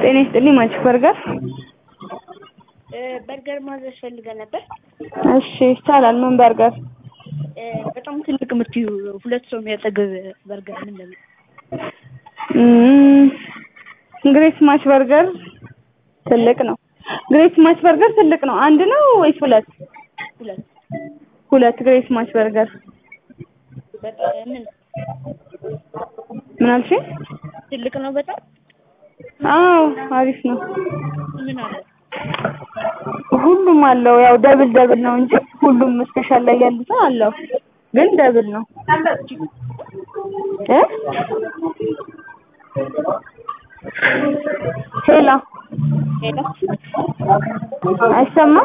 ጤና ይስጥልኝ ማች በርገር በርገር ማዘዝ ፈልገን ነበር። እሺ ይቻላል ምን በርገር በጣም ትልቅ የምትዩ ሁለት ሰው የሚያጠግብ በርገር ምን ለምን እም፣ ግሬት ማች በርገር ትልቅ ነው ግሬት ማች በርገር ትልቅ ነው አንድ ነው ወይስ ሁለት ሁለት ሁለት ግሬት ማች በርገር በጣም ምን ምን አልሽኝ ትልቅ ነው በጣም አዎ አሪፍ ነው ምን አለ ሁሉም አለው ያው ደብል ደብል ነው እንጂ ሁሉም ስፔሻል ላይ ያሉትን አለው ግን ደብል ነው እ ሄሎ ሄሎ አይሰማም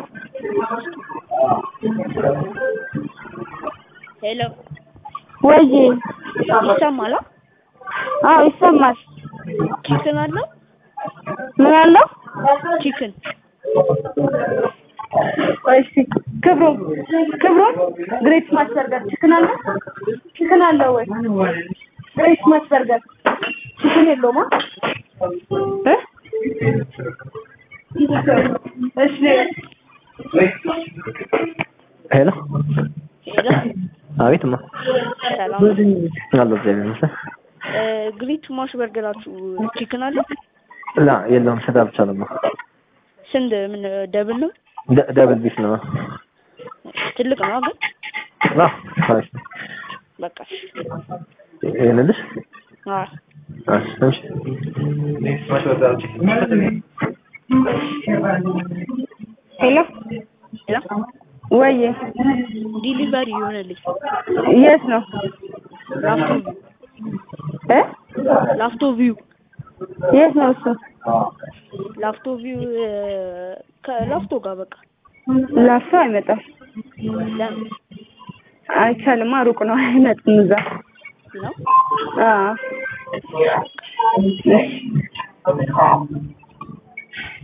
ሄሎ ወይ ይሰማል? አዎ ይሰማል ቺክን አለው ምን አለው ቺክን ቆይ እስኪ ክብሩ ክብሩ ግሬት ስማች በርገር ቺክን አለ ቺክን አለው ወይ ግሬት ስማች በርገር ቺክን የለውም እ እሺ ሄሎ ሄሎ አቤት ማ ሰላም አሎ እግዚአብሔር ይመስገን ግሪት ማሽ በርገራችሁ ቺክን አለው ላ የለውም ስጋ ብቻ ነው ማ ስንት ምን ደብል ነው ደ- ደብል ቢፍ ነው ትልቅ ነው ግን ላ አሪፍ ነው በቃ ይሄንልሽ አ እሺ እሺ ሄሎ ሄሎ ወይ ዲሊቨሪ ይሆነልኝ የት ነው ላፍቶ እ ላፍቶ ቪው የት ነው እሱ ላፍቶ ቪው ከላፍቶ ጋር በቃ ላፍቶ አይመጣም ለምን አይቻልማ ሩቅ ነው አይመጣም እዛ ነው አዎ እሺ